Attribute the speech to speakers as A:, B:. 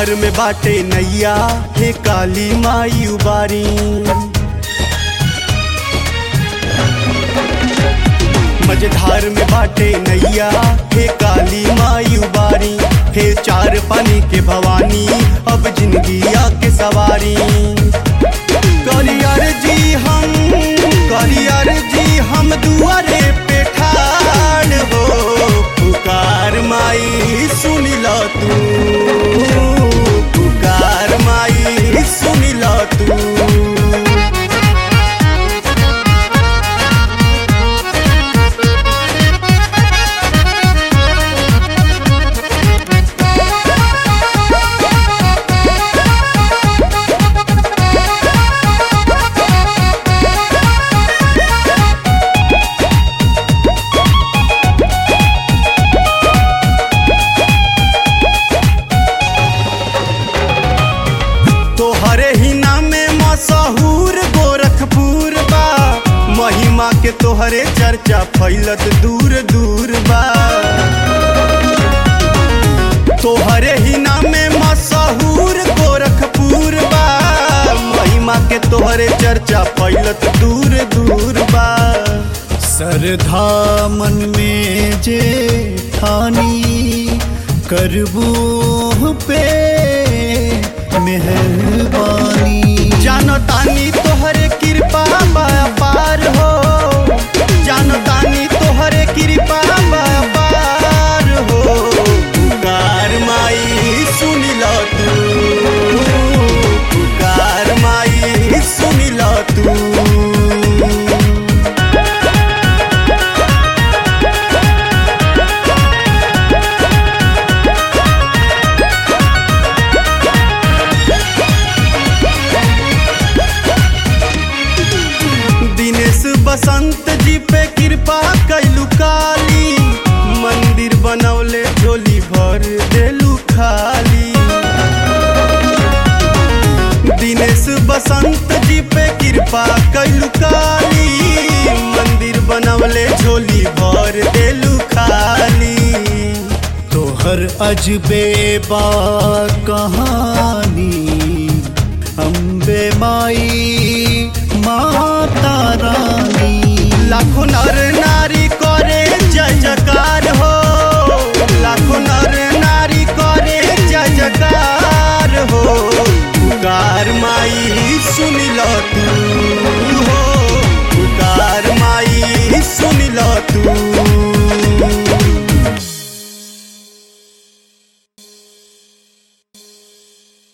A: मझधार में बाटे नैया हे काली माई उबारी मझधार में बाटे नैया हे काली माई उबारी हे चार पानी के भवानी अब जिंदगी आके सवारी करियर जी हम करियर जी हम दुआरे पे ठाड़ हो पुकार माई सुन लो तू पुकार माई सुन लो तू तोहरे ही नामे मशहूर गोरखपुर बा महिमा के तोहरे चर्चा फैलत दूर दूर बा तोहरे ही नामे मशहूर गोरखपुर बा महिमा के तोहरे चर्चा फैलत दूर दूर बा
B: सरधा मन में जे ठानी करबू पे मेहरबानी
A: जानो तानी तोहरे कृपा बा पार हो जानो तानी तोहरे कृपा बा पार हो पुकार माई सुन लो तू पुकार माई सुन लो तू दिनेश बसंत जी पे कृपा कैलू काली मंदिर बनौले झोली भर देलू खाली दिनेश बसंत जी पे कृपा कैलू काली मंदिर बनौले झोली भर देलू खाली
B: तोहर अजबे बा कहानी अम्बे माई माता रानी
A: लाखों